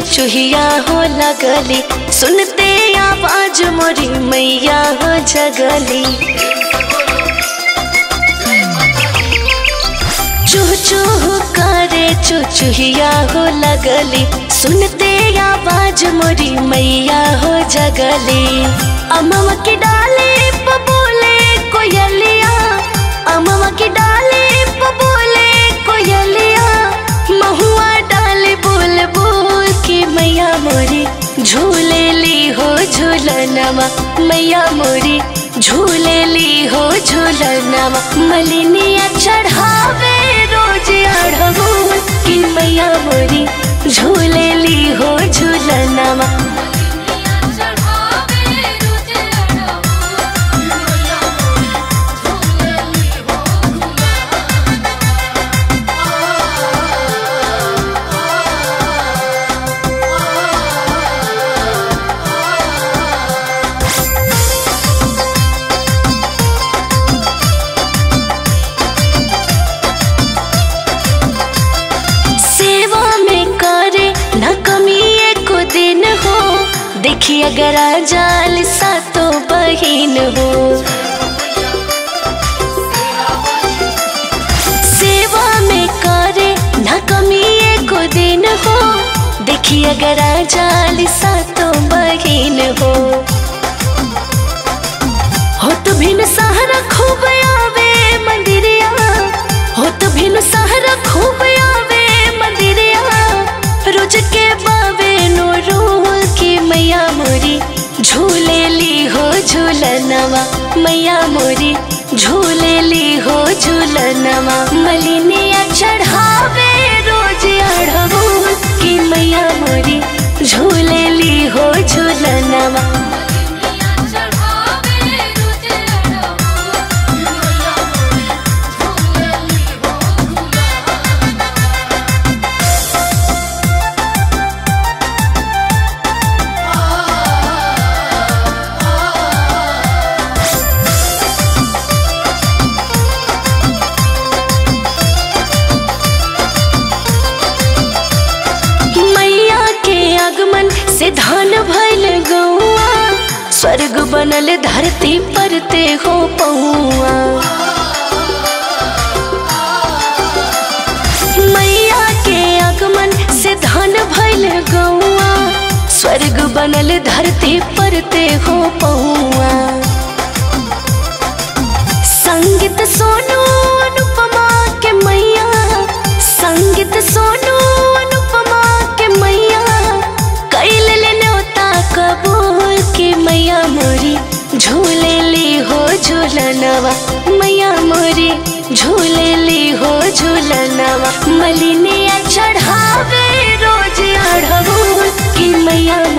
चुचुहिया हो लगली सुनते आवाज मोरी मैया हो जगली चूह चूह करे चुचुहिया हो लगली सुनते आवाज मोरी मैया हो जगली अमवा की डाले पबोले कोयलिया अमवा की डाले पबोले कोयलिया महुआ डाले बोल बोल के मैया मोरी झूले ली हो झूलनवा मैया मोरी झूले ली हो झूलनवा मलिनिया चढ़ावे रोज अढ़बूल की मैया मोरी झूले ली हो झूलनवा सेवा में करे न कमी एको दिन हो देखी अगर आ जाल सातो बहिन हो सेवा में करे न कमी एको दिन हो देखी अगर आ जाल सातो बहिन हो हो तो भिन सहारा खूब आवे मंदिरिया हो तो भिन सहारा खूब आवे मंदिरिया रोज के बावे नो रोल की मैया मोरी झूले ली हो झूलनवा मैया मोरी झूले ली हो झूलनवा मलिनिया चढ़ावे रोज अढ़बूल की मैया मोरी झूले ली हो झूलनवा मैया के आगमन से धान भइल गौआ स्वर्ग बनल धरती पर ते हो पौआ मैया के आगमन से धान भइल गौआ स्वर्ग बनल धरती पर ते हो पौआ संगीत सोनू अनुपमा के मैया संगीत सोनू अनुपमा के मैया कैल ले न्योता कबूल के मैया मोरी झूले ली हो झूलनवा मैया मोरी झूले ली हो झूलनवा मलिनिया चढ़ावे रोज अढ़बूल की मैया